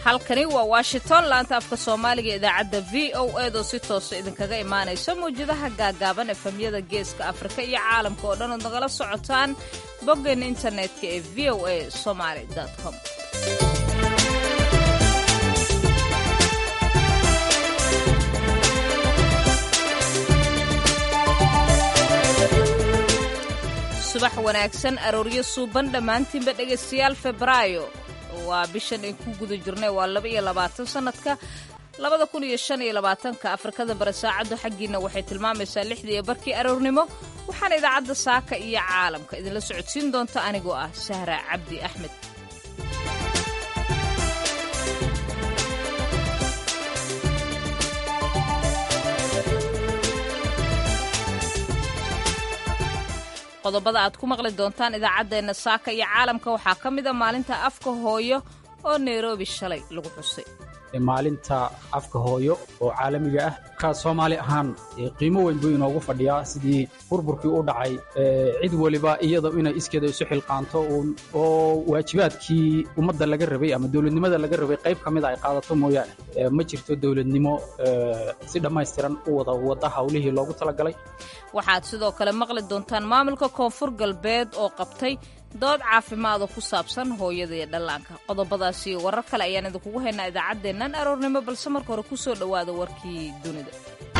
halkani waa washington laanta afka soomaaliga idaacadda v o eedoo si toosa idinkaga imaanaysa mawjadaha gaagaaban efemyada geeska afrika iyo caalamka oo dhan ood nagala socotaan boggeena internetka ee v o a somaly com subax wanaagsan arooryo suuban dhammaantiinba dhegaystayaal febraayo waa bishan ay ku guda jirnay waa laba iyo labaatan sannadka labada kun iyo shan iyo labaatanka afrikada bare saacaddu xaggiina waxay tilmaamaysaa lixdii iyo barkii aroornimo waxaana idaacadda saaka iyo caalamka idinla socodsiin doonta anigoo ah sahra cabdi axmed qodobada aad ku maqli doontaan idaacaddeenna saaka iyo caalamka waxaa ka mid a maalinta afka hooyo oo nairobi shalay lagu xusay maalinta afka hooyo oo caalamiga ah ka soomaali ahaan qiimo weyn buu inoogu fadhiyaa sidii burburkii u dhacay cid weliba iyada inay iskeeda isu xilqaanto oo waajibaadkii ummadda laga rabay ama dowladnimada laga rabay qayb ka mida ay qaadato mooyaane ma jirto dowladnimo si dhammaystiran u wada wadda hawlihii loogu talagalay waxaad sidoo kale maqli doontaan maamulka koonfur galbeed oo qabtay dood caafimaad oo ku saabsan hooyada iyo dhallaanka qodobadaas iyo warar kale ayaan idinkugu haynaa idaacaddeennan aroornimo balse marka hore ku soo dhowaada warkii dunida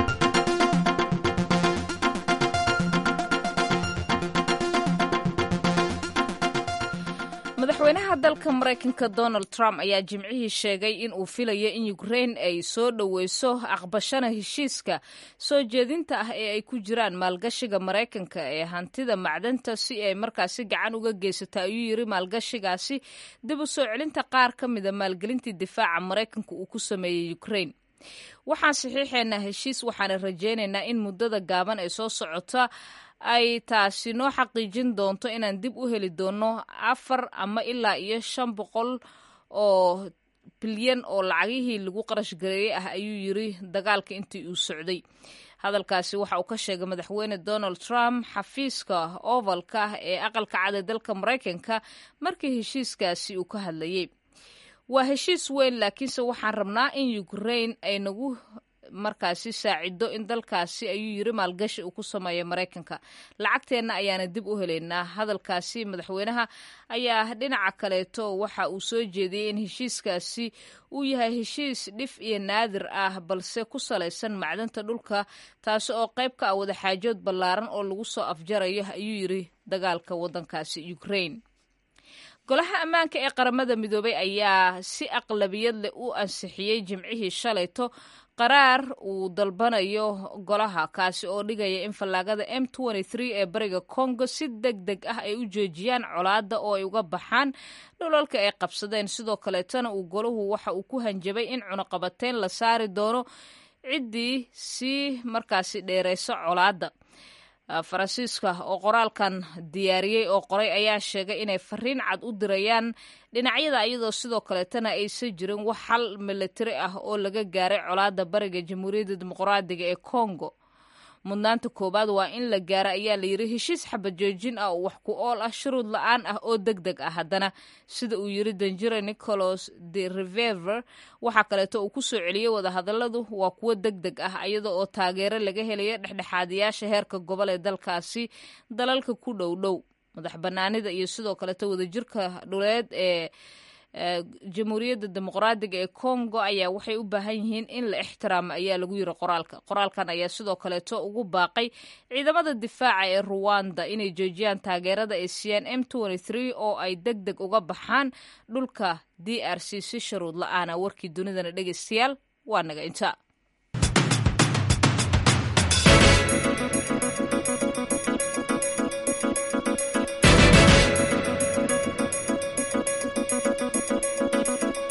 madaxweynaha dalka maraykanka donald trump ayaa jimcihii sheegay in uu filayo in ukrain ay soo dhoweyso aqbashana heshiiska soo jeedinta ah ee ay ku jiraan maalgashiga maraykanka ee hantida macdanta si ay markaasi gacan uga geysata ayuu yiri maalgashigaasi dib u soo celinta qaar ka mida maalgelintii difaaca maraykanka uu ku sameeyey ukrain waxaan saxiixaynaa heshiis waxaana rajaynaynaa in muddada gaaban ee soo socota ay taasi noo xaqiijin doonto inaan dib u heli doonno afar ama ilaa iyo shan boqol oo bilyan oo lacagihii lagu qarash gareeyey ah ayuu yiri dagaalka intii uu socday hadalkaasi waxa uu ka sheegay madaxweyne donald trump xafiiska ovalka ah ee aqalka cad ee dalka maraykanka markii heshiiskaasi uu ka hadlayey waa heshiis weyn laakiinse waxaan rabnaa in ukrain ay nagu markaasi saacido in dalkaasi ayuu yiri maalgashi uu ku sameeyo maraykanka lacagteenna ayaana dib u helaynaa hadalkaasi madaxweynaha ayaa dhinaca kaleeto waxa uu soo jeediyey in heshiiskaasi uu yahay heshiis dhif iyo naadir ah balse ku salaysan macdanta dhulka taasi oo qayb ka ah wadaxaajood ballaaran oo lagu soo afjarayo ayuu yiri dagaalka waddankaasi ukrain golaha ammaanka ee qaramada midoobay ayaa si aqlabiyad leh u ansixiyey jimcihii shalayto qaraar uu dalbanayo golaha kaasi oo dhigaya in fallaagada m ee bariga congo si deg deg ah ay u joojiyaan colaadda oo ay uga baxaan dhulalka ay qabsadeen sidoo kaleetana uu golahu waxa uu ku hanjabay in cunuqabateyn la saari doono ciddii si markaasi dheerayso colaadda faransiiska oo qoraalkan diyaariyey oo qoray ayaa sheegay inay fariin cad u dirayaan dhinacyada iyadoo sidoo kaleetana aysan jirin wax xal milatari ah oo laga gaaray colaadda bariga jamhuuriyadda dimuqraadiga ee congo mudnaanta koowaad waa in la gaaro ayaa la yiri heshiis xabad joojin ah oo wax ku ool ah shuruud la-aan ah oo deg deg ah haddana sida uu yiri danjire nicholas de revever waxaa kaleeto uu ku soo celiyey wadahadalladu waa kuwo deg deg ah iyada oo taageero laga helayo dhexdhexaadiyaasha heerka gobol ee dalkaasi dalalka ku dhow dhow madax banaanida iyo sidoo kaleeto wadajirka dhuleed ee jamhuuriyadda dimuqraadiga ee congo ayaa waxay u baahan yihiin in la ixtiraamo ayaa lagu yiri qoraalka qoraalkan ayaa sidoo kaleeto ugu baaqay ciidamada difaaca ee ruwanda inay joojiyaan taageerada ay siiyaan m oo ay deg deg uga baxaan dhulka d r c si sharuud la-aana warkii dunidana dhegeystayaal waa naga inta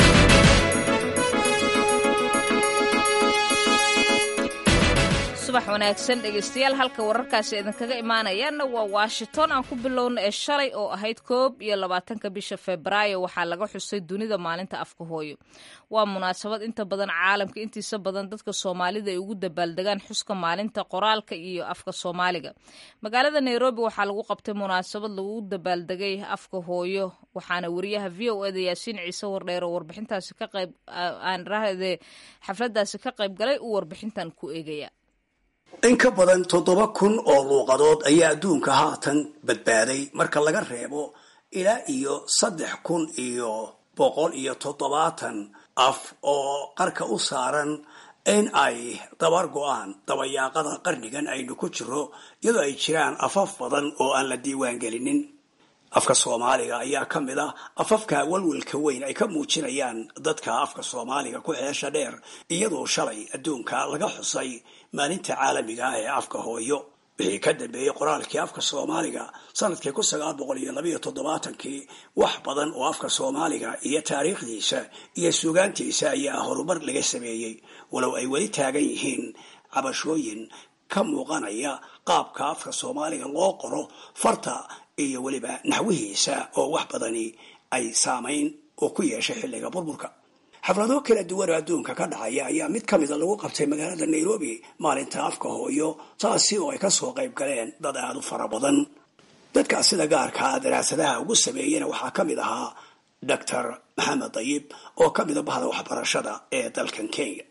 subax wanaagsan dhegaystayaal halka wararkaasi idinkaga imaanayaanna waa washington aan ku bilowna ee shalay oo ahayd koob iyo labaatanka bisha febraayo waxaa laga xusay dunida maalinta afka hooyo waa munaasabad inta badan caalamka intiisa badan dadka soomaalida ay ugu dabaaldegaan xuska maalinta qoraalka iyo afka soomaaliga magaalada nairobi waxaa lagu qabtay munaasabad lagu dabaaldegay afka hooyo waxaana wariyaha v o eda yaasiin ciise wardheer oo warbixintaasi ka qayb aan rahde xafladaasi ka qayb galay uu warbixintan ku eegaya in ka badan toddoba kun oo luuqadood ayaa adduunka haatan badbaaday marka laga reebo ilaa iyo saddex kun iyo boqol iyo toddobaatan af oo qarka u saaran in ay dabar go-aan dabayaaqada qarnigan aynu ku jiro iyadoo ay jiraan afaf badan oo aan la diiwaan gelinin afka soomaaliga ayaa ka mid ah afafka walwalka weyn ay ka muujinayaan dadka afka soomaaliga ku xeesha dheer iyadoo shalay adduunka laga xusay maalinta caalamiga ah ee afka hooyo wixii ka dambeeyey qoraalkii afka soomaaliga sanadkii kun sagaal boqol iyo labayo toddobaatankii wax badan oo afka soomaaliga iyo taariikhdiisa iyo sugaantiisa ayaa horumar laga sameeyey walow ay weli taagan yihiin cabashooyin ka muuqanaya qaabka afka soomaaliga loo qoro farta iyo weliba naxwihiisa oo wax badani ay saamayn oo ku yeeshay xilliga burburka xaflado kala duwan oo adduunka ka dhacaya ayaa mid ka mida lagu qabtay magaalada nairobi maalinta afka hooyo taasi oo ay kasoo qayb galeen dad aada u fara badan dadkaas sida gaarkaa daraasadaha ugu sameeyena waxaa ka mid ahaa doctor maxamed dayib oo ka mida bahda waxbarashada ee dalkan kenya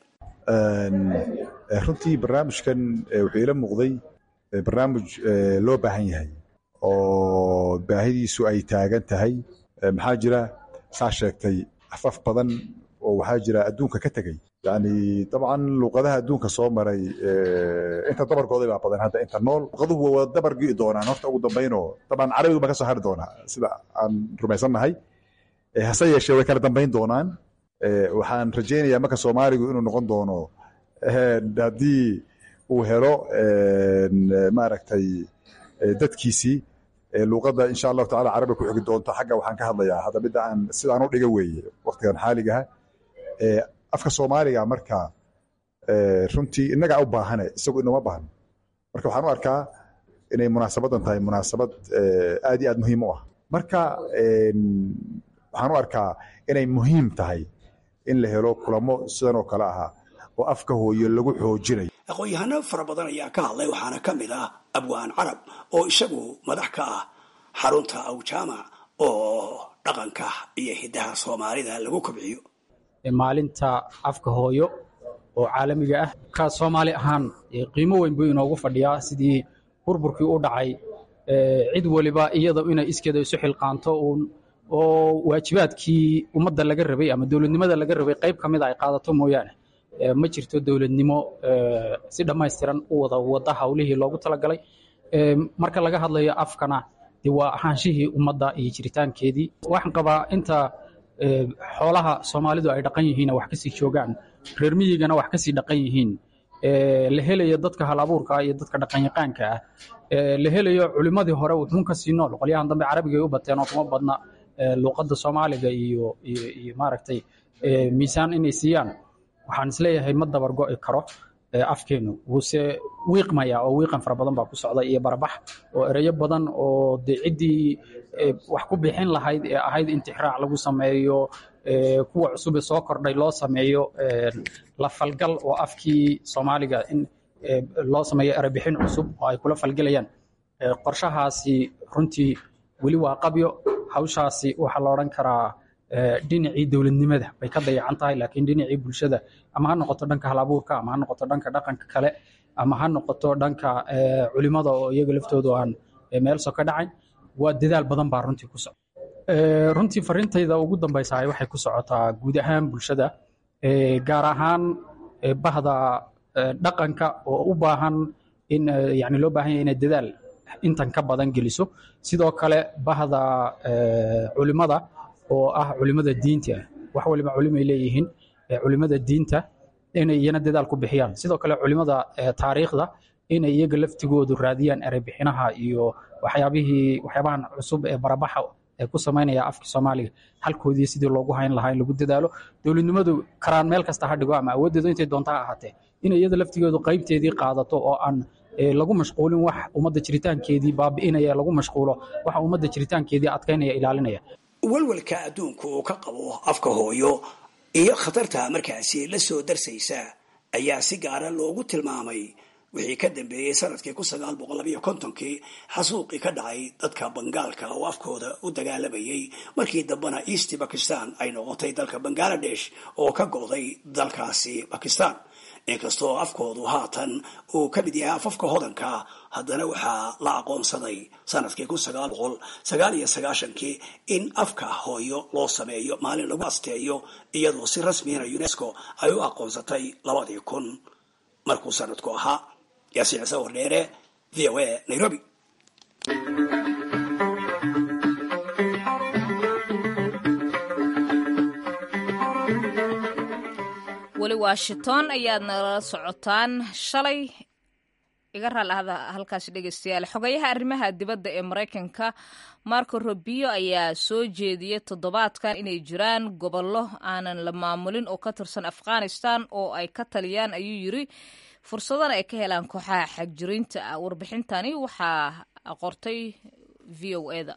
runtii barnaamijkan wuxuu ila muuqday barnaamij loo baahan yahay oo baahidiisu ay taagan tahay maxaa jira saa sheegtay afaf badan oo waxaa jira adduunka ka tegey yani dabcan luuqadaha adduunka soo maray inta dabarkooda baa badan hadda inta nool luuqaduhu waa dabar gi'i doonaan horta ugu dambaynoo dabcan carabigu baa ka soo hari doonaa sida aan rumaysannahay hase yeeshee way kala dambayn doonaan waxaan rajaynayaa marka soomaaligu inuu noqon doono haddii uu helo maaragtay dadkiisii luuqadda insha allahu tacala carabiga ku xigi doonto xagga waxaan ka hadlayaa hadda midda aan sidaan u dhiga weeye waqtigan xaaligaha afka soomaaliga marka runtii innagaa u baahane isagu inoma baahno marka waxaan u arkaa inay munaasabadan tahay munaasabad aad iyo aad muhiim u ah marka waxaan u arkaa inay muhiim tahay in la helo kulamo sidan oo kale ahaa oo afka hooyo lagu xoojinayo aqoon-yahano fara badan ayaa ka hadlay waxaana ka mid ah abwaan carab oo isagu madax ka ah xarunta awjaamac oo dhaqanka iyo hiddaha soomaalida lagu kobciyo maalinta afka hooyo oo caalamiga ah ka soomaali ahaan qiimo weyn buu inoogu fadhiyaa sidii burburkii u dhacay cid waliba iyada inay iskeeda isu xilqaanto oo waajibaadkii ummadda laga rabay ama dowladnimada laga rabay qayb ka mida ay qaadato mooyaane ma jirto dowladnimo si dhammaystiran u wada wada hawlihii loogu talagalay marka laga hadlayo afkana de waa ahaanshihii ummadda iyo jiritaankeedii waxaan qabaa inta xoolaha soomaalidu ay dhaqan yihiin wax kasii joogaan reer miyigana wax kasii dhaqan yihiin la helayo dadka hal abuurka iyo dadka dhaqanyaqaanka ah la helayo culimmadii hore wuxuun kasii nool qolyahan dambe carabiga ay u bateen oo kuma badna luuqadda soomaaliga iyo iyo maaragtay miisaan inay siiyaan waxaan isleeyahay ma dabar go'i karo afkeenu wuuse wiiqmaya oo wiiqan fara badan baa ku socda iyo barabax oo ereyo badan oo de ciddii wax ku bixin lahayd ee ahayd intixraac lagu sameeyo kuwa cusube soo kordhay loo sameeyo la falgal oo afkii soomaaliga in loo sameeyo erebixin cusub oo ay kula falgelayaan qorshahaasi runtii weli waa qabyo hawshaasi waxaa la odhan karaa dhinacii dowladnimada bay ka dayacan tahay laakiin dhinacii bulshada ama ha noqoto dhanka halabuurka ama ha noqoto dhanka dhaqanka kale ama ha noqoto dhanka culimada oo iyaga laftoodu aan meel so ka dhacayn waa dadaal badan baa runtii ku socda runtii farintayda ugu dambaysahay waxay ku socotaa guud ahaan bulshada gaar ahaan bahda dhaqanka oo u baahan in yani loo baahan yahay inay dadaal intan ka badan geliso sidoo kale bahda culimada oo ah culimada diinta wax waliba culimay leeyihiin culimada diinta inay iyana dadaal ku bixiyaan sidoo kale culimada taariikhda inay iyaga laftigoodu raadiyaan ereybixinaha iyo waxyaabihii waxyaabahan cusub ee barabaxa ee ku samaynaya afka soomaaliga halkoodii sidii loogu hayn lahaa in lagu dadaalo dowladnimadu karaan meel kasta ha dhigo ama awooddeedu intay doonta ha ahaatee in iyada laftigeedu qaybteedii qaadato oo aan lagu mashquulin wax ummadda jiritaankeedii baabi'inaya lagu mashquulo waxa ummadda jiritaankeedii adkaynaya ilaalinaya walwalka adduunku uu ka qabo afka hooyo iyo khatarta markaasi la soo darsaysa ayaa si gaara loogu tilmaamay wixii ka dambeeyey sanadkii kun sagaal boqol labayo kontonkii xasuuqii ka dhacay dadka bangaalka oo afkooda u dagaalamayay markii dambena east bakistan ay noqotay dalka bangaladesh oo ka go'day dalkaasi bakistan inkastoo afkoodu haatan uu ka mid yahay afafka hodanka haddana waxaa la aqoonsaday sanadkii kun sagaal boqol sagaal iyo sagaashankii in afka hooyo loo sameeyo maalin lagu asteeyo iyadoo si rasmiyana unesco ay u aqoonsatay labadii kun markuu sanadku ahaa yaasiin ciise wardheere v o a nairobi weli washington ayaad nagala socotaan shalay iga raal ahda halkaasi dhegeystayaal xogayaha arrimaha dibadda ee maraykanka marco robio ayaa soo jeediyey toddobaadkan inay jiraan gobollo aanan la maamulin oo ka tirsan afghanistan oo ay ka taliyaan ayuu yiri fursadana ay ka helaan kooxaha xagjiriinta ah warbixintani waxaa qortay v o eda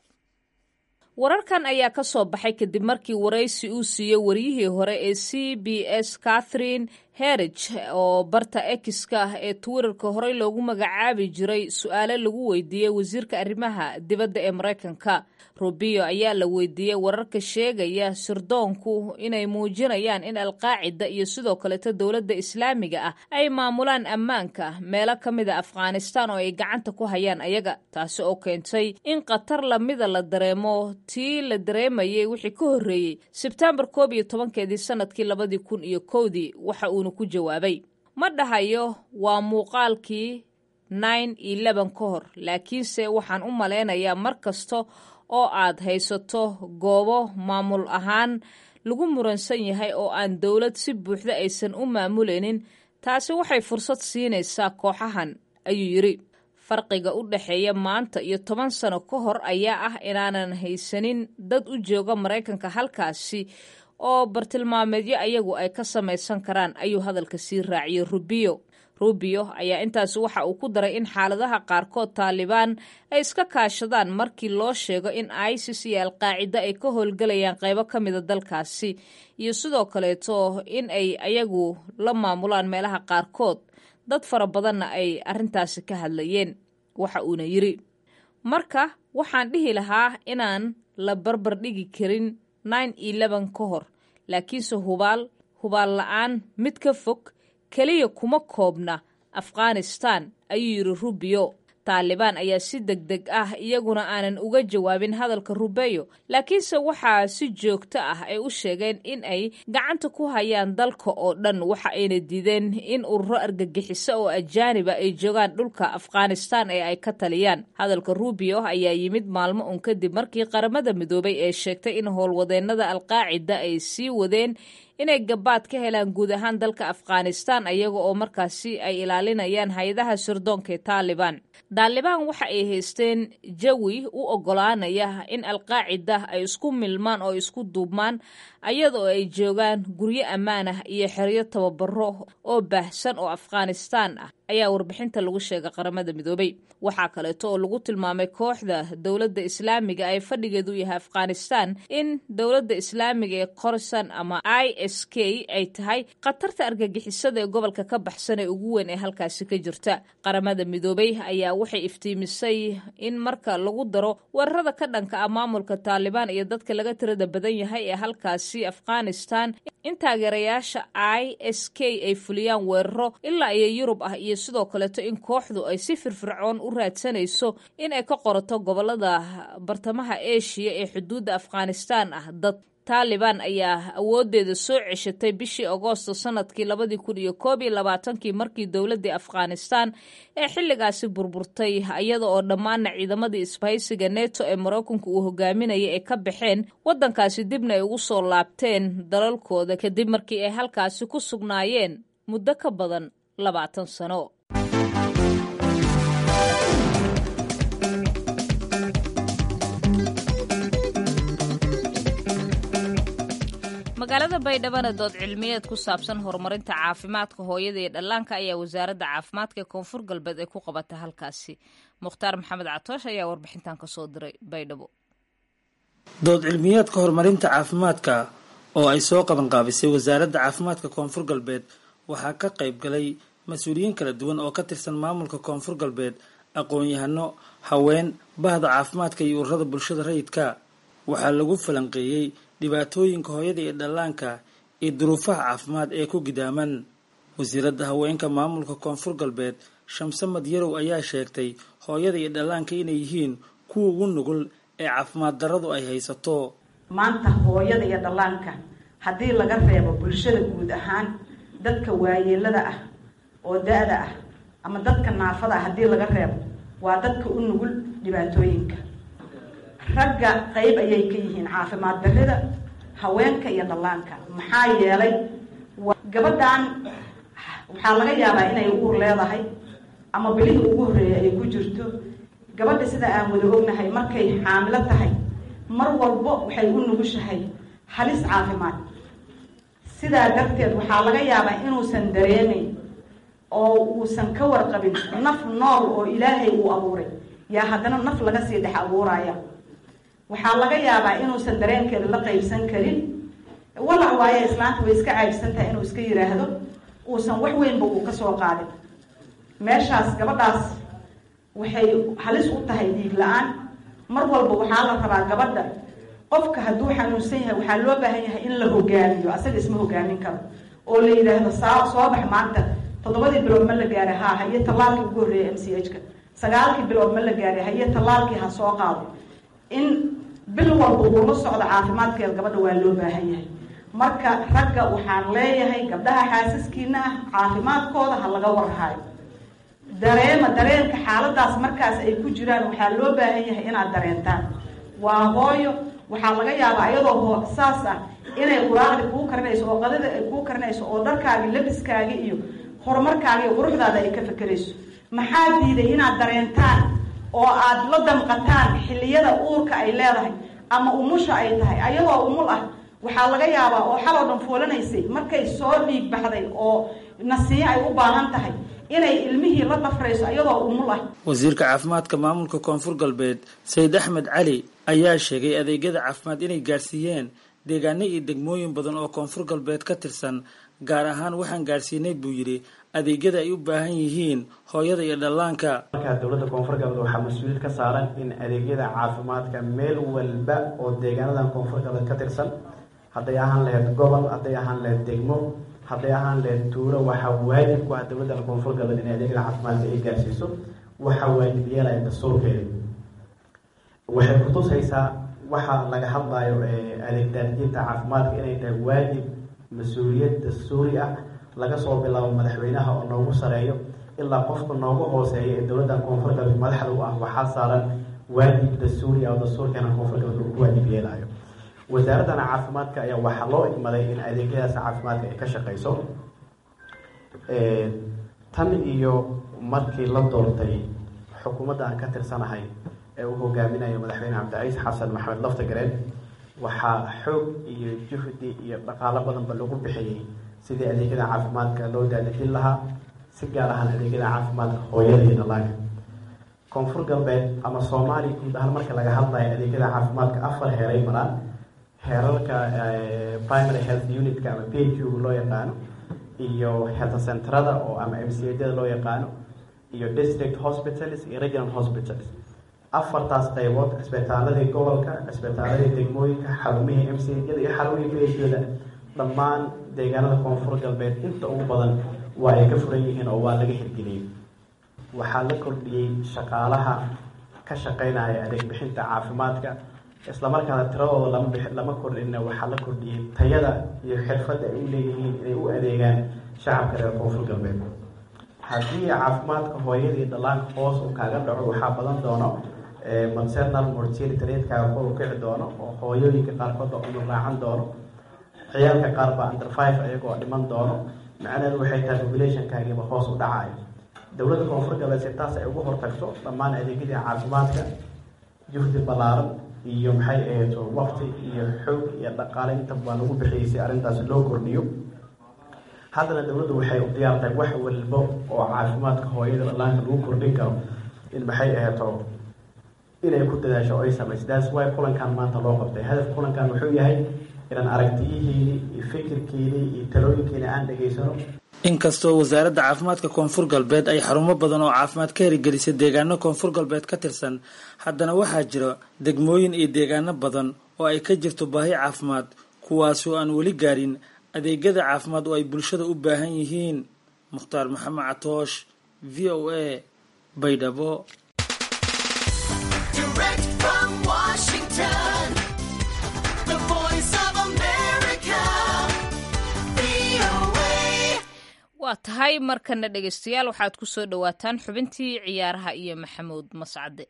wararkan ayaa ka soo baxay kadib markii waraysi uu siiyey waryihii hore ee c b s catherine herige oo barta ekiska ah ee twitterka horey loogu magacaabi jiray su-aale lagu weydiiyey wasiirka arrimaha dibadda ee maraykanka rubio ayaa la weydiiyey wararka sheegaya sirdoonku inay muujinayaan in alqaacida iyo sidoo kaleto dowladda islaamiga ah ay maamulaan ammaanka meelo ka mida afghanistan oo ay gacanta ku hayaan ayaga taasi oo keentay in khatar lamida la dareemo tii la dareemayay wixii ka horreeyey sebtembar koob iyo tobankeedii sanadkii labadii kun iyo kowdii waxa uuna ku jawaabay ma dhahayo waa muuqaalkii nine eleven ka hor laakiinse waxaan u malaynayaa mar kasta oo aad haysato goobo maamul ahaan lagu muransan yahay oo aan dowlad si buuxda aysan u maamulaynin taasi waxay fursad siinaysaa kooxahan ayuu yidhi farqiga u dhexeeya maanta iyo toban sano ka hor ayaa ah inaanan haysanin dad u jooga maraykanka halkaasi oo bartilmaameedyo ayagu ay ka samaysan karaan ayuu hadalka sii raaciyey rubio rubio ayaa intaasi waxa uu ku daray in xaaladaha qaarkood taalibaan ay iska kaashadaan markii loo sheego in isis iyo alqaacida ay ka howlgelayaan qaybo ka mida dalkaasi iyo sidoo kaleeto in ay ayagu la maamulaan meelaha qaarkood dad fara badanna ay arrintaasi ka hadlayeen waxa uuna yidri marka waxaan dhihi lahaa inaan la barbar dhigi karin nine eleven ka hor laakiinse hubaal hubaal la-aan mid ka fog keliya kuma koobna afghanistan ayuu yidhi rubio taalibaan ayaa si deg deg ah iyaguna aanan uga jawaabin hadalka rubeyo laakiinse waxaa si joogto ah ay u sheegeen in ay gacanta ku hayaan dalka oo dhan waxa ayna diideen in ururo argagixiso oo ajaaniba ay joogaan dhulka afghanistan ee ay ka taliyaan hadalka rubio ayaa yimid maalmo un kadib markii qaramada midoobay ee sheegtay in howlwadeennada alqaacida ay sii wadeen inay gabaad ka helaan guud ahaan dalka afghanistan ayaga oo markaasi ay ilaalinayaan hay-adaha sirdoonka ee taalibaan taalibaan waxa ay haysteen jawi u oggolaanaya in alqaacida ay isku milmaan oo isku duubmaan ayadoo ay joogaan guryo ammaan ah iyo xeryo tababaro oo baahsan oo afghanistan ah ayaa warbixinta lagu sheegay qaramada midoobay waxaa kaleeto oo lagu tilmaamay kooxda dowladda islaamiga ee fadhigeedu yahay afghanistan in dowladda islaamiga ee korsan ama i s k ay tahay khatarta argagixisada ee gobolka ka baxsan ee ugu weyn ee halkaasi ka jirta qaramada midoobay ayaa waxay iftiimisay in marka lagu daro weerarada ka dhanka ah maamulka taalibaan iyo dadka laga tirada badan yahay ee halkaasi afghanistan in taageerayaasha i s k ay fuliyaan weeraro ilaa iyo yurub ah iyo sidoo kaleeto in kooxdu ay si firfircoon u raadsanayso in ay ka qorato gobolada bartamaha eshiya ee xuduudda afghanistan ah dad taalibaan ayaa awoodeeda soo ceshatay bishii agoosto sanadkii labadii kun iyo koob iyo labaatankii markii dowladdii afghanistan ee xilligaasi burburtay iyada oo dhammaana ciidamadii isbahaysiga neto ee maraykanku uu hogaaminaya ay ka baxeen waddankaasi dibna ay ugu soo laabteen dalalkooda kadib markii ay halkaasi ku sugnaayeen muddo ka badan labaatan sano magaalada baydhabana dood cilmiyeed ku saabsan horumarinta caafimaadka hooyada iyo dhallaanka ayaa wasaaradda caafimaadka ee koonfur galbeed ay ku qabata halkaasi mukhtaar maxamed catoosh ayaa warbixintan kasoo diray baydhabo dood cilmiyeedka horumarinta caafimaadka oo ay soo qabanqaabisay wasaaradda caafimaadka koonfur galbeed waxaa ka qayb galay mas-uuliyiin kala duwan oo ka tirsan maamulka koonfur galbeed aqoon-yahano haween bahda caafimaadka iyo ururada bulshada rayidka waxaa lagu falanqeeyey dhibaatooyinka hooyada iyo dhallaanka iyo duruufaha caafimaad ee ku gidaaman wasiiradda haweenka maamulka koonfur galbeed shamse madyarow ayaa sheegtay hooyada iyo dhallaanka inay yihiin kuwa ugu nugul ee caafimaad darradu ay haysato maanta hooyada iyo dhallaanka haddii laga reebo bulshada guud ahaan dadka waayeelada ah oo da-da ah ama dadka naafada ah haddii laga reebo waa dadka u nugul dhibaatooyinka ragga qayb ayay ka yihiin caafimaad darrida haweenka iyo dhallaanka maxaa yeelay gabadhan waxaa laga yaabaa inay uur leedahay ama bilihii ugu horreeyay ay ku jirto gabadha sida aan wada ognahay markay xaamilo tahay mar walbo waxay u nugushahay halis caafimaad sidaa darteed waxaa laga yaabaa inuusan dareemayn oo uusan ka warqabin naf nool oo ilaahay uu abuuray yaa haddana naf laga sii dhex abuuraya waxaa laga yaabaa inuusan dareenkeeda la qaybsan karin walac waayo islaanta way iska caajsan tahay inuu iska yiraahdo uusan wax weynba uu kasoo qaadin meeshaas gabadhaas waxay halis u tahay dhiig la-aan mar walba waxaa la rabaa gabadha qofka hadduu xanuunsan yahay waxaa loo baahan yahay in la hogaamiyo asaga isma hogaamin karo oo la yidhaahdo saa soo bax maanta toddobadii bilood ma la gaaray ha haye tallaalkii ugu horreeyay m c h ka sagaalkii bilood ma la gaaray haye tallaalkii ha soo qaado in bil walba uu la socdo caafimaadkeeda gabadha waa loo baahan yahay marka ragga waxaan leeyahay gabdhaha xaasiskiina ah caafimaadkooda ha laga warhaayo dareema dareenka xaaladaas markaas ay ku jiraan waxaa loo baahan yahay inaad dareentaan waa hooyo waxaa laga yaabaa iyadoo saas ah inay quraacdi kuu karinayso oo qadada ay kuu karinayso oo dharkaagi labiskaagi iyo horumarkaagi iyo quruxdaada ay ka fekerayso maxaa diiday inaad dareentaan oo aad la damqataan xilliyada uurka ay leedahay ama umusha ay tahay ayadoo umul ah waxaa laga yaabaa oo xaloo dhan foolanaysay markay soo dhiig baxday oo nasiyo ay u baahan tahay inay ilmihii la dhafrayso iyadoo umul ah wasiirka caafimaadka maamulka koonfur galbeed sayid axmed cali ayaa sheegay adeegyada caafimaad inay gaarsiiyeen deegaano iyo degmooyin badan oo koonfur galbeed ka tirsan gaar ahaan waxaan gaarsiinay buu yidhi adeegyada ay u baahan yihiin hooyada iyo dhallaanka markaa dowladda koonfur galbeed waxaa mas-uuliyad ka saaran in adeegyada caafimaadka meel walba oo deegaanadan koonfur galbeed ka tirsan hadday ahaan lahayd gobol hadday ahaan lahayd degmo hadday ahaan lahayd tuuro waxaa waajib ku ah dowladda koonfur galbeed in adeegyada caafimaadka ay gaarsiiso waxaa waajib yeelaya dastuurkeeda waxay kutusaysaa waxaa laga hadlayo adeeg daadijinta caafimaadka inay tahay waajib mas-uuliyad dastuuri ah laga soo bilaabo madaxweynaha oo noogu sareeyo ilaa qofka noogu hooseeya ee dowladda koonfur galbeed madaxda u ah waxaa saaran waajib dastuuri ah oo dastuurkeena koonfur galbeed uu ku waajib yeelayo wasaaradana caafimaadka ayaa waxaa loo igmaday in adeegyadaas caafimaadka ay ka shaqeyso tan iyo markii la doortay xukuumadda aan ka tirsanahay ee uu hogaaminayo madaxweyne cabdicaiis xasan maxamed laftagareen waxaa xoog iyo juhdi iyo dhaqaalo badanba lagu bixiyey sidii adeegyada caafimaadka loo daadajin lahaa si gaar ahaan adeegyada caafimaadka hooyada iyo dhallaanka koonfur galbeed ama soomaaliya guud ahaan marka laga hadlayo adeegyada caafimaadka afar heeray maraan heerarka primary health unitka ama p h u loo yaqaano iyo health centerada oo ama m c ada loo yaqaano iyo district hospitals iyo regional hospitals afartaas qaybood cisbitaaladii gobolka cisbitaaladii degmooyinka xarumihii m c ada iyo xarumihii p h da dhammaan deegaanada koonfur galbeed inta ugu badan waa ay ka furan yihiin oo waa laga hirgeliyey waxaa la kordhiyey shaqaalaha ka shaqeynaya adeeg bixinta caafimaadka islamarkaana tiradooda lama b lama kordhina waxaa la kordhiyey tayada iyo xirfadda ay u leeyihiin inay u adeegaan shacabka reer koonfur galbeed haddii caafimaadka hooyadii dhallaanka hoos uu kaaga dhaco waxaa badan doono maternal mortality ratekaaga kor u kici doono oo hooyooyinka qaarkood baa unu raacan doono ciyaalka qaar baa under five ayagoo dhiman doono macnaheedu waxay tahay populationkaagiiba hoos u dhacayo dowladda koonfur galbeed si taas ay ugu hortagto dhammaan adeegyadii caafimaadka juhdi ballaaran iyo maxay ahayd waqti iyo xoog iyo dhaqaale inta baa lagu bixiyay si arrintaas loo kordhiyo haddana dowladdu waxay u diyaartahay wax walbo oo caafimaadka hooyada dhallaanka lagu kordhin karo in maxay ahayd inay ku dadaasho oo ay samayso that's why kulankan maanta loo qabtay hadaf kulankan wuxuu yahay inaan aragtiyihiini iyo fikirkiini iyo talooyinkiina aan dhegaysano inkastoo wasaaradda caafimaadka koonfur galbeed ay xarumo badan oo caafimaad ka herigelisay deegaano koonfur galbeed ka tirsan haddana waxaa jira degmooyin iyo deegaano badan oo ay ka jirto baahi caafimaad kuwaasi oo aan weli gaarin adeegyada caafimaad oo ay bulshada u baahan yihiin mukhtaar maxamed catoosh v o a baydhabo waa tahay markana dhegaystayaal waxaad ku soo dhowaataan xubintii ciyaaraha iyo maxamuud mascade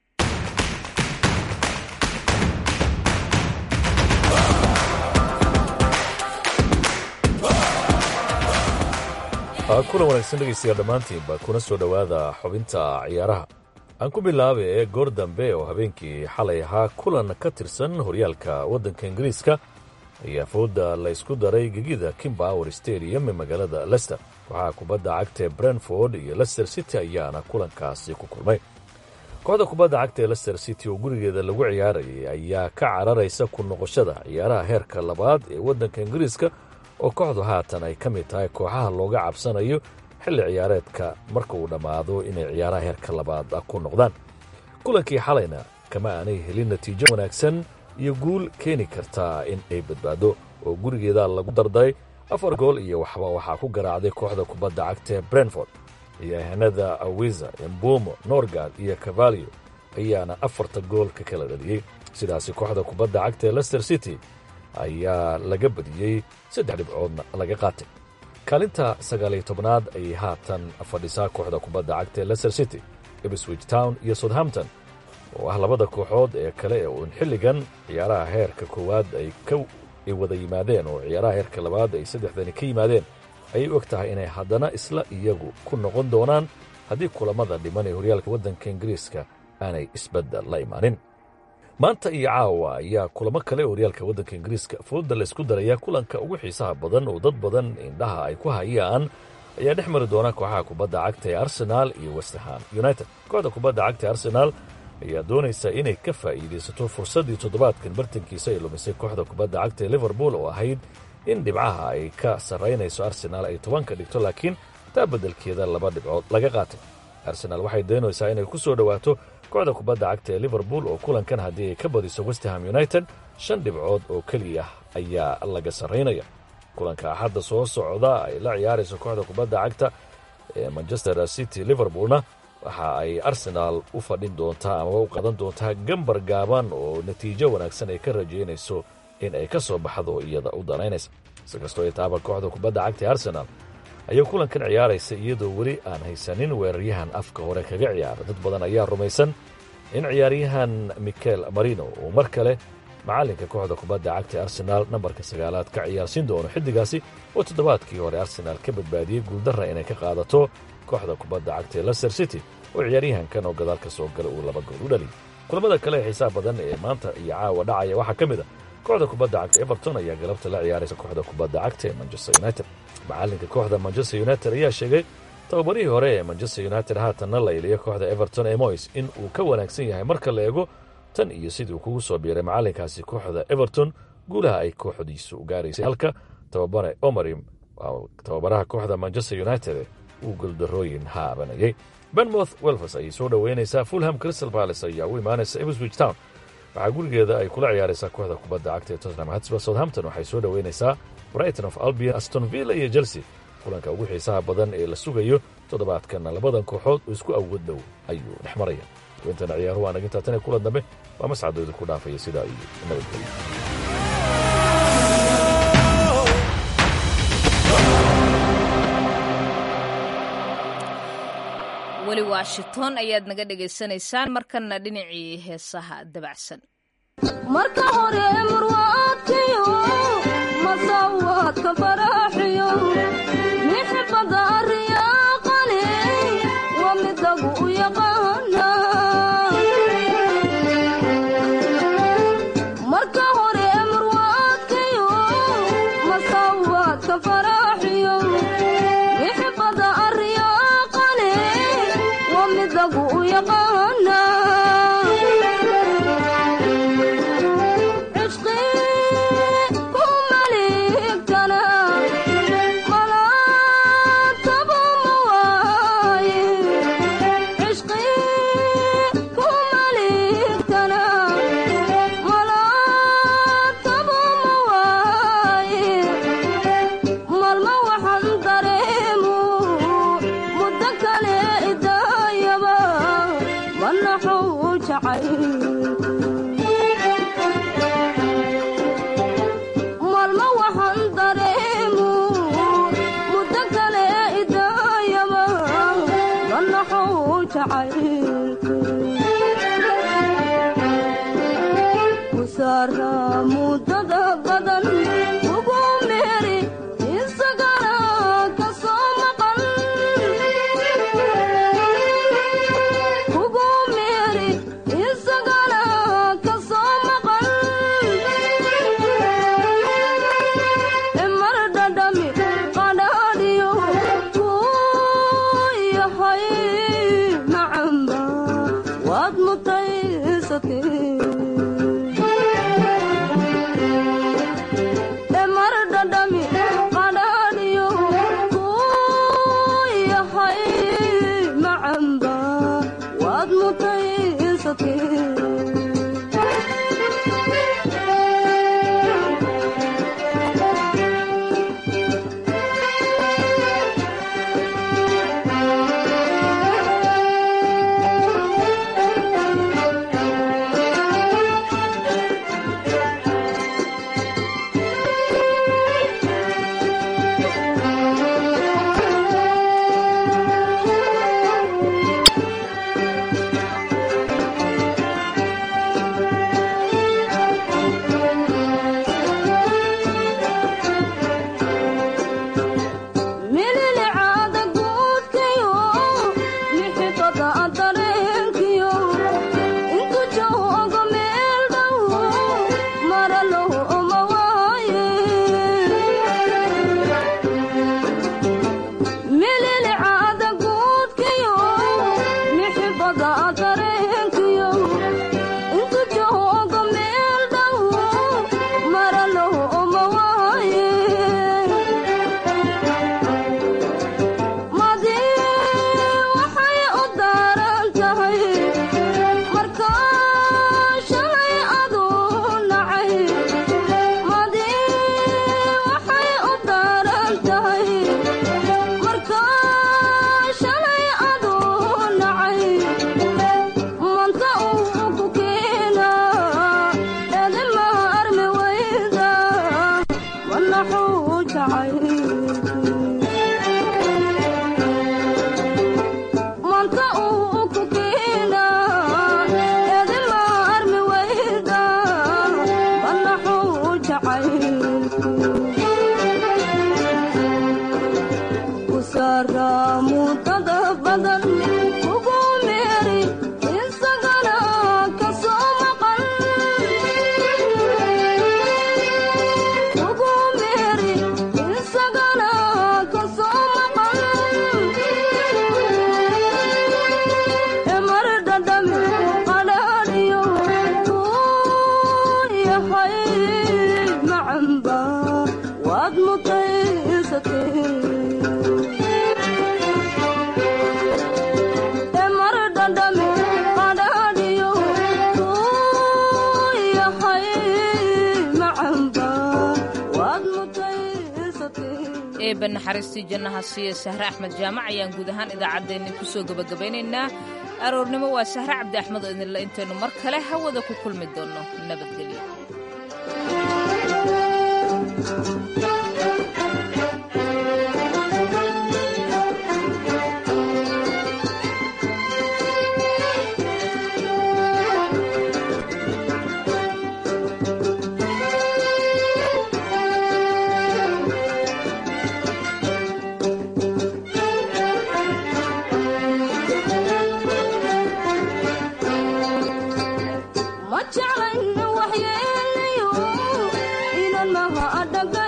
kulan wanaagsan dhegaystayaal dhammaantiinba kuna soo dhowaada xubinta ciyaaraha aan ku bilaabay ee goor dambe oo habeenkii xalay ahaa kulan ka tirsan horyaalka waddanka ingiriiska ayaa fooda la ysku daray gegida kimbower stadium ee magaalada lester kooxaha kubadda cagta ee brentford iyo lester city ayaana kulankaasi ku kulmay kooxda kubadda cagta ee lester city oo gurigeeda lagu ciyaarayay ayaa ka cararaysa ku noqoshada ciyaaraha heerka labaad ee waddanka ingiriiska oo kooxdu haatan ay ka mid tahay kooxaha looga cabsanayo xilli ciyaareedka marka uu dhammaado inay ciyaaraha heerka labaad ku noqdaan kulankii xalayna kama aanay helin natiijo wanaagsan iyo guul keeni kartaa in ay badbaado oo gurigeeda lagu darday afar gool iyo waxba waxaa ku garaacday kooxda kubadda cagta ee brentford ciyaaryahanada awiza embumo norgard iyo cavalio ayaana afarta gool ka kala dhaliyey sidaasi kooxda kubadda cagta ee lester city ayaa laga badiyey saddex dhibcoodna laga qaatay kaalinta sagaaliyo tobnaad ayay haatan fadhisaa kooxda kubadda cagta ee lester city ibswich town iyo southampton oo ah labada kooxood ee kale ee uun xilligan ciyaaraha heerka koowaad ay ay wada yimaadeen oo ciyaaraha heerka labaad ay saddexdani ka yimaadeen ayay og tahay inay haddana isla iyagu ku noqon doonaan haddii kulamada dhiman ee horyaalka waddanka ingiriiska aanay isbeddel la imaanin maanta iyo caawa ayaa kulamo kale horyaalka waddanka ingiriiska fooda la ysku darayaa kulanka ugu xiisaha badan oo dad badan indhaha ay ku hayaan ayaa dhex mari doona kooxaha kubadda cagta ee arsenaal iyo westerham united kooxda kubadda cagta ee arsenaal ayaa doonaysa inay ka faa'iidaysato fursaddii toddobaadkan bartankiisa ay lumisay kooxda kubadda cagta ee liverpool oo ahayd in dhibcaha ay ka sarraynayso arsenaal ay tobanka dhigto laakiin taa beddelkeeda laba dhibcood laga qaatay arsenaal waxay doonaysaa inay ku soo dhowaato kooxda kubadda cagta ee liverpool oo kulankan haddii ay ka badiso westerham united shan dhibcood oo keliya ayaa laga sarraynaya kulanka axadda soo socda ay la ciyaarayso kooxda kubadda cagta ee manchester city liverpoolna waxa ay arsenaal u fadhin doontaa amaba u qadan doontaa gambar gaaban oo natiijo wanaagsan ay ka rajaynayso in ay ka soo baxdo iyada u danaynaysa si kastoo ay taaba kooxda kubadda cagta ee arsenaal ayay kulankan ciyaaraysa iyadoo weli aan haysanin weeraryahan afka hore kaga ciyaara dad badan ayaa rumaysan in ciyaaryahan michael marino uu mar kale macallinka kooxda kubadda cagta ee arsenaal nambarka sagaalaad ka ciyaarsiin doono xiddigaasi oo toddobaadkii hore arsenaal ka badbaadiyey guuldarra inay ka qaadato kooxda kubadda cagta ee lester city oo ciyaaryahankan oo gadaal ka soo gala uu laba gool u dhaliyay kulamada kale ee xiisaha badan ee maanta iyo caawa dhacaya waxaa ka mid a kooxda kubadda cagta everton ayaa galabta la ciyaaraysa kooxda kubadda cagta ee manchester united macallinka kooxda manchester united ayaa sheegay tababarihii hore ee manchester united haatanna la iliya kooxda everton ee moys in uu ka wanaagsan yahay marka la eego tan iyo sidii uu kugu soo biiray macallinkaasi kooxda everton guulaha ay kooxdiisu gaaraysay halka tababare omarim tababaraha kooxda manchester united uu goldarooyin haabanayay benmouth welfers ayay soo dhoweynaysaa fulham crystal palace ayaa u imaanaysa ipswich town waxaa gurigeeda ay kula ciyaaraysaa kooxda kubadda cagta ee tottenham hotspur southampton waxay soo dhoweynaysaa brighton of albion aston villa iyo chelsea kulanka ugu xiisaha badan ee la sugayo toddobaadkana labadan kooxood oo isku awood dhow ayuu dhex maraya wintana ciyaaruhu aan agintaa tan ee kulan dambe waa mascadooda ku dhaafaya sidaa iyo nabadgelyo weli washington ayaad naga dhegaysanaysaan markana dhinacii heesaha dabacsan marka hore murwaadkiyo masawaadka baraxiyo mixibada ariyaaqale waa midagu u yaqaana maalmo waxaan dareemu muddo kale idaayaba manaxou jacaylku kusaara muddada badan ugu meeri isagana ka soo maqan ugu meeri isagana ka soo maqan mar dhadhami qadhaadhiyo kuu yahay macamba waad mutaysatee mar dhadhami qadhaadhiyo kuu yahay macamba waad mutaysatee mililicada guudkayo mixifada dareenkiyo intu joogo meel dhow maralow oma waaye mililicada guudkayo mixifada dareenkiyo intu joogo meel dhow maralow oma waaye madii waxay u daaran tahay markaa shalay aduu nacay madii waxay u daaran tahay markaa shalay aduu nacay manta uu ku keena edima armi wayda manaxuu jacay manta uu ku keena edima armi wayda banaxuu jacaylku ku saara muddada badan ugu meeri isagana ka soo maqan ugu meeri isagana ka soo maqan mar dhadhami qadhaadhiyo kuu yahay macamba waad mutaysatee mar dhadhami qadhaadhiyo kuu yahay macamba waad mutaysatee eebba naxariistii jannaha siiya sahre axmed jaamac ayaan guud ahaan idaacaddeenni ku soo gebagabaynaynaa aroornimo waa sahre cabdi axmed oo idinla intaynu mar kale hawada ku kulmi doonno nabadgelyo ma jeclayn waxyeelayo inan maha adhaga